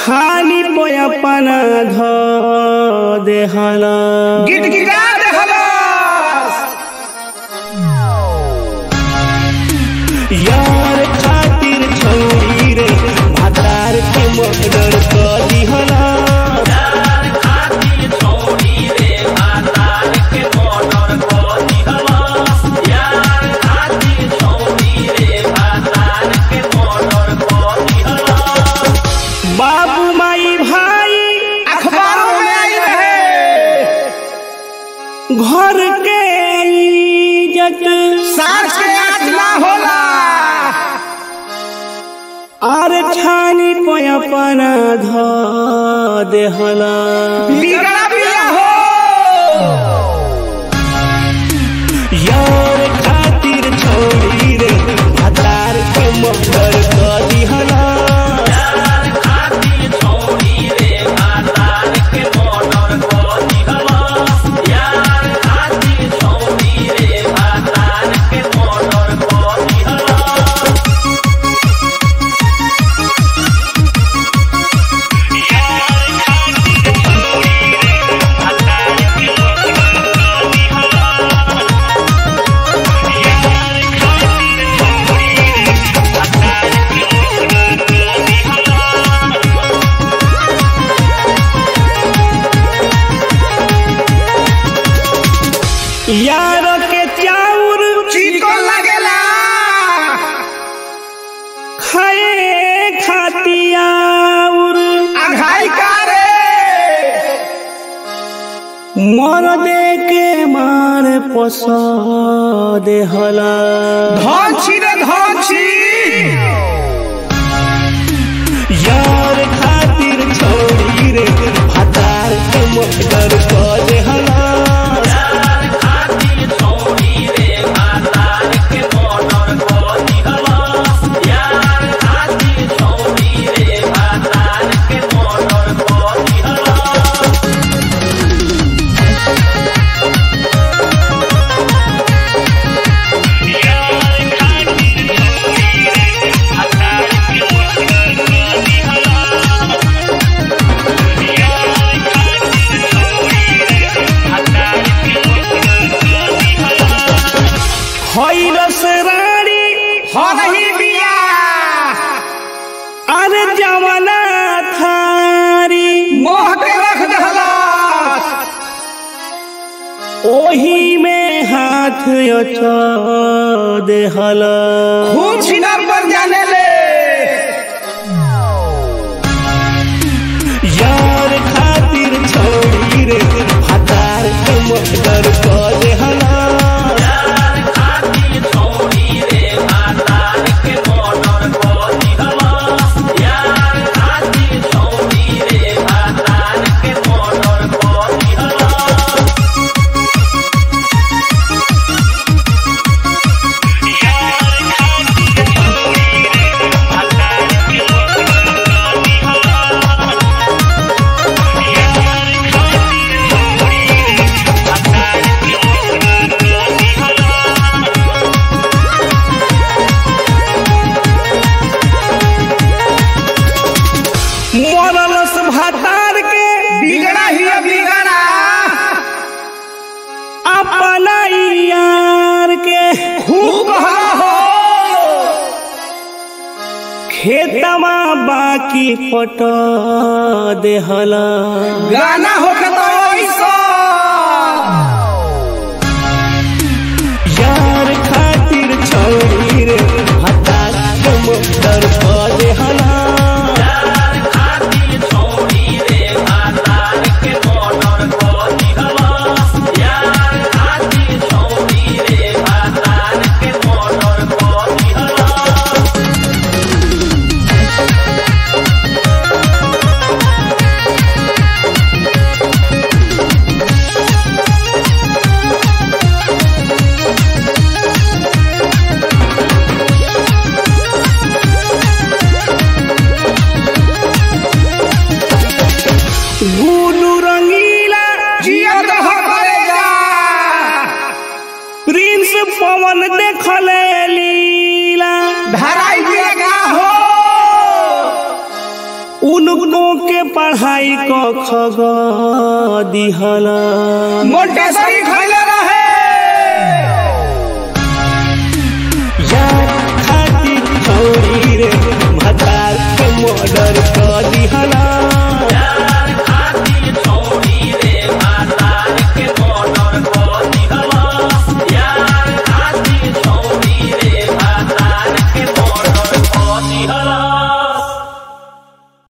खाली पोयापन ध देहला गिटगिटा देहलस यार खातिर छौरी रे भातार के मर्डर क दिहला बाबू माई भाई अखबारों में आई रहे घर के इज्जत सास के आँख ना होला आर छानी पोयापन ध देहला बिगड़ा बिया हो यार खातिर छौरी रे भातार के मर्डर क दिहला यार के चाउर चिको लगेला खाए खातियाउर अघाई का रे मर दे के मार पस देहला धौची रे धौची यार खातिर छौरी रे भातार के मर्डर क देहला खैरस रानी हो रही बिया अरे जमना थारी मोह के रख दहलस ओही में हाथ अचा देहला खून छिनार पर जाने ले यार खातिर छौरी रे भातार के मर्डर क देहला मरलस भातार के बिगड़ा ही है बिगड़ा अपना यार के खूब हवा हो खेतमा बाकी पट देहला गाना हो के तो ऐसा यार खातिर छौरी रे भातार के मर्डर क देहला उनको के पढ़ाई क खग दिहला मोटेश्वरी